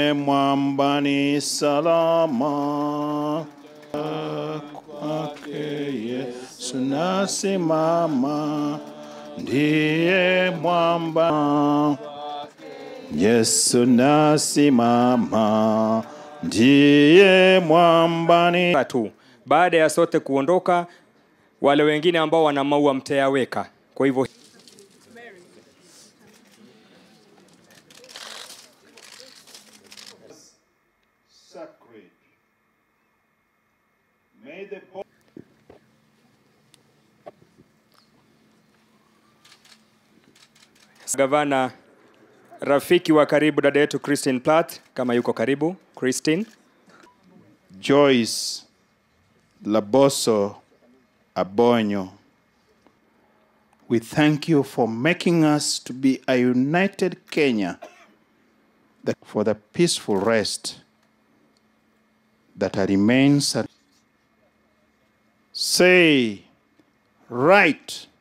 ndiye mwambani salama kwake Yesu nasimama, ndiye mwamba Yesu nasimama, ndiye mwambani tu baada ya sote kuondoka wale wengine ambao wana maua mtayaweka kwa hivyo sacred. May the gavana rafiki wa karibu dada yetu Christine Platt kama yuko karibu Christine Joyce Laboso Abonyo. We thank you for making us to be a united Kenya that for the peaceful rest that remains. Say, right